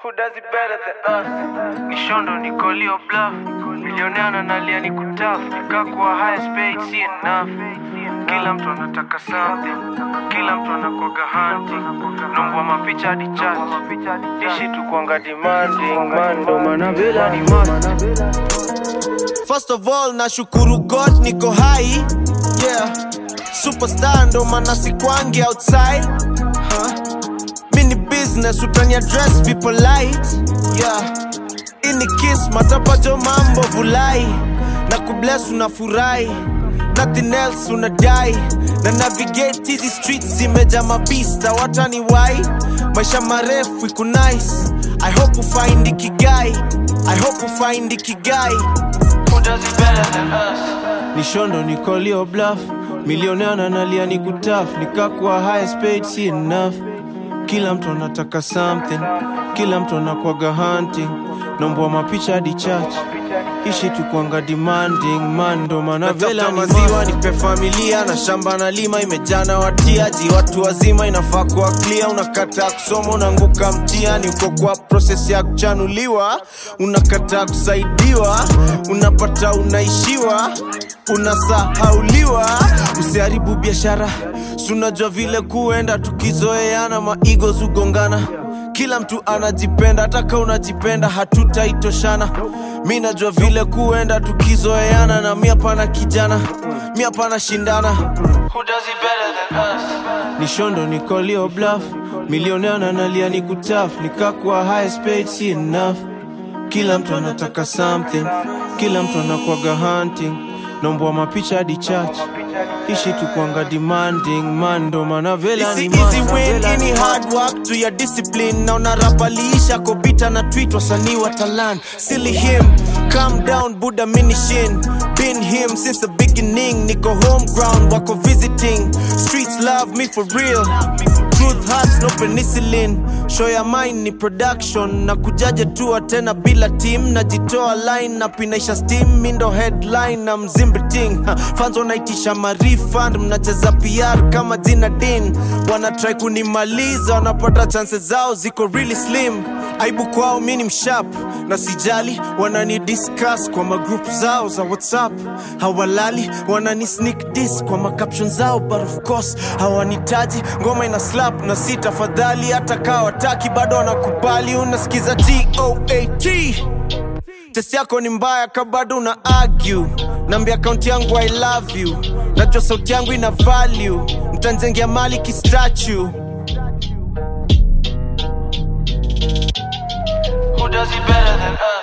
Who does it better than us? Nishondo nikolio bluff milionea nalia ni kutaf nikakuwa highest paid si enough kila mtu anataka something kila mtu anakwaga hunting nombwa mapicha hadi chat ishi tu kwanga demanding man ndo maana vela ni must First of all, nashukuru God niko hai yeah. Superstar ndo maana sikwangi outside huh? Mini business utani address people light yeah. Ini kiss matapajo mambo vulai na kubless unafurahi nothing else unadai na navigate hizi streets zimeja mabista watani wai maisha marefu iku nice I hope ufind ikigai I hope ufind ikigai Who does it better than us? nishondo nikolio bluff milionea nalia ni kutaf nikakuwa highest paid si enough kila mtu anataka something kila mtu anakwaga hunting nombwa mapicha hadi church ishi tu kwanga demanding man ndo maana vela ni maziwa nipe familia na shamba na lima imejana watiaji watu wazima inafaa kuwa clear unakataa kusoma unaanguka mtiani uko kwa proses ya kuchanuliwa unakataa kusaidiwa unapata unaishiwa unasahauliwa usiharibu biashara sunajua vile kuenda tukizoeana maigo zugongana kila mtu anajipenda hata ka unajipenda hatutaitoshana mi najua vile kuenda tukizoeana na mi hapana kijana mi hapana shindana Who does it better than us? nishondo nikolio bluff milionea nalia ni kutaf nikakuwa highest paid si enough kila mtu anataka something kila mtu anakwaga hunting nombwa mapicha hadi church ishi tu kwanga demanding man ndo maana vela ni Easy, easy must. win, Vela ni any must. hard work to your discipline na unarapaliisha kobita na tweet wasanii wa talan silly him calm down buddha minishin been him since the beginning niko home ground wako visiting streets love me for real truth hurts no penicillin show ya mine ni production na kujaja tua tena bila team najitoa line na pinaisha steam mindo headline na mzimbiting fans wanaitisha marifund mnacheza pr kama jina din wanatrai kunimaliza wanapata chances zao ziko really slim aibu kwao mi ni mshap na sijali wanani discuss kwa magroup zao za whatsapp hawalali wanani sneak dis kwa macaption zao but of course hawanitaji ngoma ina slap na si tafadhali hata kaa wataki bado wanakubali unasikiza toat test yako ni mbaya ka bado una argue naambia akaunti yangu i love you najua sauti yangu ina value mtanzengea mali kistatue Who does it better than us?